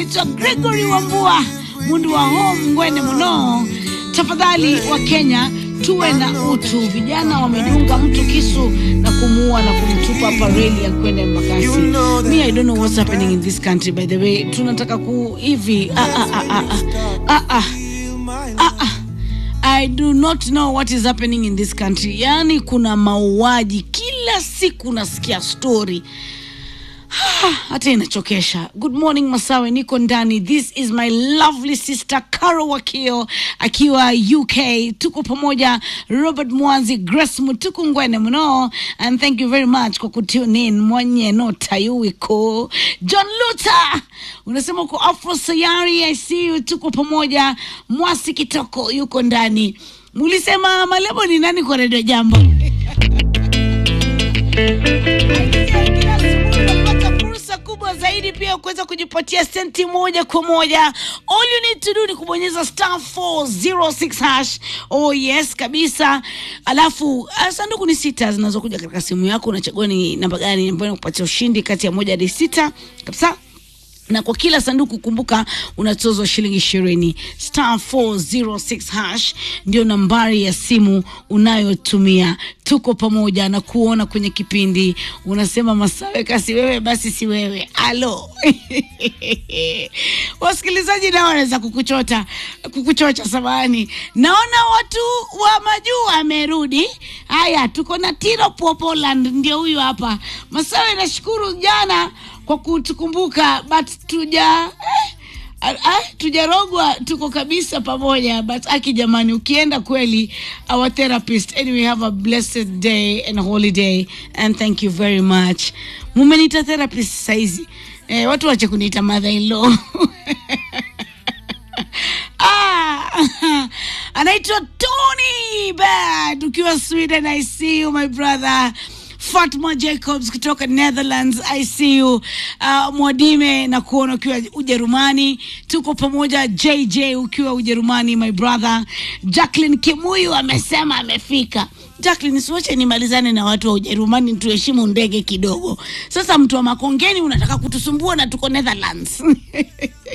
anaitwa Gregory Wambua mundu wa home ngwene muno. Tafadhali wa Kenya tuwe na utu. Vijana wamedunga mtu kisu na kumuua na kumtupa hapa reli ya kwenda Embakasi. Me, I don't know what's happening in this country by the way. Tunataka ku hivi ah, ah, ah, ah, ah, ah, ah, ah. I do not know what is happening in this country. Yaani kuna mauaji kila siku, nasikia story hata inachokesha. Good morning Masawe, niko ndani. This is my lovely sister Caro Wakio akiwa UK. Tuko pamoja, Robert Mwanzi, Grace Mutuku Ngwene mno, and thank you very much kwa kutune in mwenye no tayuiko. John Luther unasema uko Afro Sayari, I see you. Tuko pamoja, Mwasi Kitoko yuko ndani. Mulisema Malebo ni nani kwa redio Jambo? Kila asubuhi unapata fursa kubwa zaidi pia kuweza kujipatia senti moja kwa moja. All you need to do ni kubonyeza star 406 hash. Oh yes kabisa. Alafu uh, sanduku ni sita zinazokuja katika simu yako, unachagua ni namba gani ambayo inakupatia ushindi kati ya moja hadi sita kabisa na kwa kila sanduku kumbuka unatozwa shilingi ishirini star 406 hash ndio nambari ya simu unayotumia tuko pamoja na kuona kwenye kipindi unasema masawe kasi wewe basi si wewe alo wasikilizaji nao wanaweza kukuchota kukuchocha samani naona watu wa majuu wamerudi haya tuko na tiro po poland ndio huyu hapa masawe nashukuru jana kwa kutukumbuka but tuja eh, ah, ah, tujarogwa tuko kabisa pamoja but aki jamani ukienda kweli our therapist anyway have a blessed day and holiday and thank you very much mumenita therapist saizi eh, watu wache kuniita mother in law ah, anaitwa Tony Bad ukiwa Sweden I see you my brother Fatma Jacobs kutoka Netherlands, I see you. Uh, Mwadime na kuona ukiwa Ujerumani, tuko pamoja. JJ ukiwa Ujerumani, my brother. Jacqueline Kimuyu amesema amefika. Jacqueline, siwache nimalizane na watu wa Ujerumani, tuheshimu ndege kidogo. Sasa mtu wa Makongeni unataka kutusumbua na tuko Netherlands